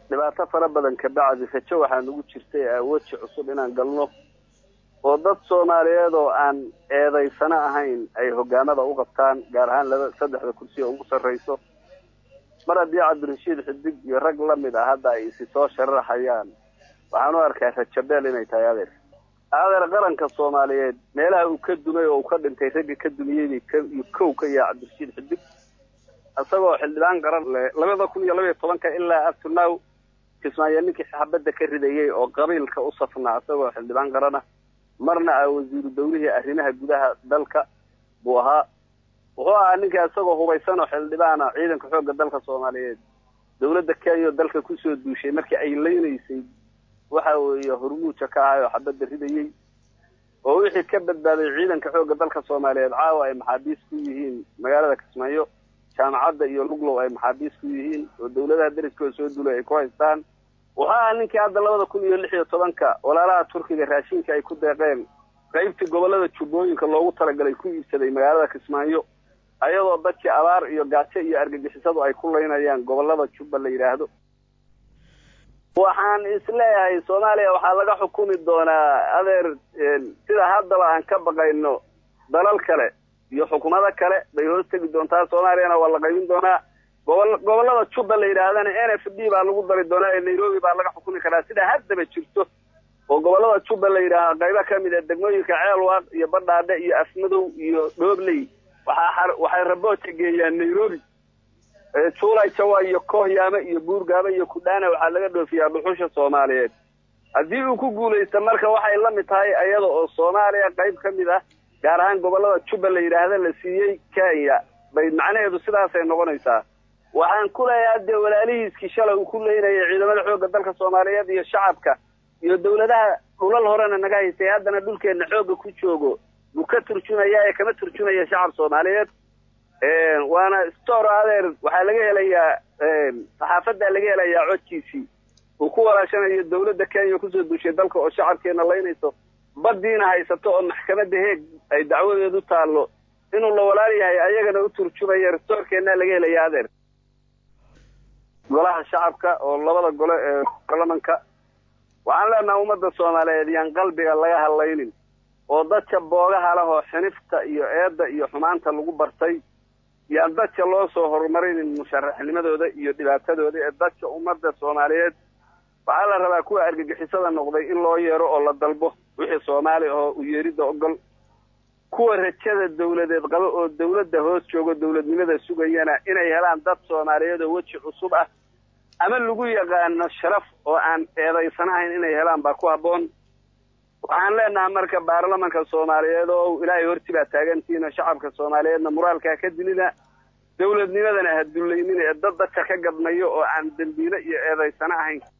dhibaato fara badan ka bacdi rajo waxaa nagu jirtay weji cusub inaan galno oo dad soomaaliyeed oo aan eedaysano ahayn ay hogaamada u qabtaan gaar ahaan laba saddexda kursi oo ugu sarrayso mar haddii cabdirashiid xidig iyo rag la mid ah hadda ay isi soo shararxayaan waxaan u arkaa rajabeel inay tahay adeer adeer qaranka soomaaliyeed meelaha uu ka dumay oo uu ka dhintay ragga ka dumiyey kow ka yaha cabdirashiid xidig isagoo xildhibaan qaran leh labada kun iyo labaiyo tobanka ilaa abtunaw kismaayo ninkii xabadda ka ridayey oo qabiilka u safnaa isagoo xildhibaan qarana marna ah wasiiru dawlihii arrimaha gudaha dalka buu ahaa wuxuu ahaa ninka isagoo hubaysan oo xildhibaana ciidanka xoogga dalka soomaaliyeed dawladda kenya oo dalka kusoo duushay markii ay leynaysay waxa weeye hormuuja ka ahay oo xabadda ridayey oo wixii ka badbaaday ciidanka xoogga dalka soomaaliyeed caawa ay maxaabiis ku yihiin magaalada kismaayo jaamacadda iyo luglow ay maxaabiis ku yihiin oo dawladaha deriskooda soo dulay ay ku haystaan wuxuu ahaa ninkii hadda labada kun iyo lix iyo tobanka walaalaha turkiga raashinka ay ku deeqeen qaybtii gobollada jubbooyinka loogu talagalay ku iibsaday magaalada kismaayo ayadoo dadkii abaar iyo gaajo iyo argagixisadu ay ku laynayaan gobollada jubba la yidhaahdo waxaan isleeyahay soomaaliya waxaa laga xukumi doonaa adeer sida haddaba aan ka baqayno dalal kale iyo xukuumado kale bay hoos tegi doontaa soomaaliyana waa la qaybin doonaa gobol gobollada jubba la yidhaahdana n f d baa lagu dari doonaa ee nairobi baa laga xukumi karaa sida haddaba jirto oo gobollada jubba la yidhaahda qaybo ka mid a degmooyinka ceelwaaq iyo badhaadhe iyo afmadow iyo dhoobley waxaa waxay rabooja geeyaan nairobi juulay jawa iyo koohyaame iyo buurgaaba iyo kudhaana waxaa laga dhoofiyaa dhuxusha soomaaliyeed haddii uu ku guulaysta marka waxay la mid tahay iyada oo soomaaliya qayb ka mid ah gaar ahaan gobollada jubba la yidhaahda la siiyey kenya bay macnaheedu sidaasay noqonaysaa waxaan ku leeyahay dee walaalihiiskii shalay uu ku leynayay ciidamada xoogga dalka soomaaliyeed iyo shacabka iyo dawladaha dhulal horena naga haystay haddana dhulkeenna xoogga ku joogo buu ka turjumaya ee kama turjumaya shacab soomaaliyeed waana store adeer waxaa laga helayaa saxaafaddaa laga helayaa codkiisii uu ku walaashanayo dawladda kenya kusoo duushay dalka oo shacabkeena laynayso baddiina haysato oo maxkamadda heeg ay dacwadeedu taallo inuu la walaal yahay ayagana u turjumaya restoorkeennaa laga helaya adeer golaha shacabka oo labada gole ee baarlamanka waxaan leenaha ummadda soomaaliyeed yaan qalbiga laga hadlaynin oo dadka boogaha leh oo xinifta iyo eedda iyo xumaanta lagu bartay yaan dadka loo soo horumarinin musharaxnimadooda iyo dhibaatadooda ee dadka ummadda soomaaliyeed waxaa la rabaa kuwa argagixisada noqday in loo yeero oo la dalbo wixii soomaali ahoo u yeeridda ogol kuwa rajada dawladeed qaba oo dawladda hoos joogo dawladnimada sugayana inay helaan dad soomaaliyeed oo weji cusub ah ama lagu yaqaano sharaf oo aan eedaysanahayn inay helaan baa ku habboon waxaan leenahay marka baarlamanka soomaaliyeed oo ilaahay horti baa taagantihiin shacabka soomaaliyeedna muraalkaa ka dilina dawladnimadana ha dullaynina ee dad dadka ka gadmayo oo aan dembiile iyo eedaysano ahayn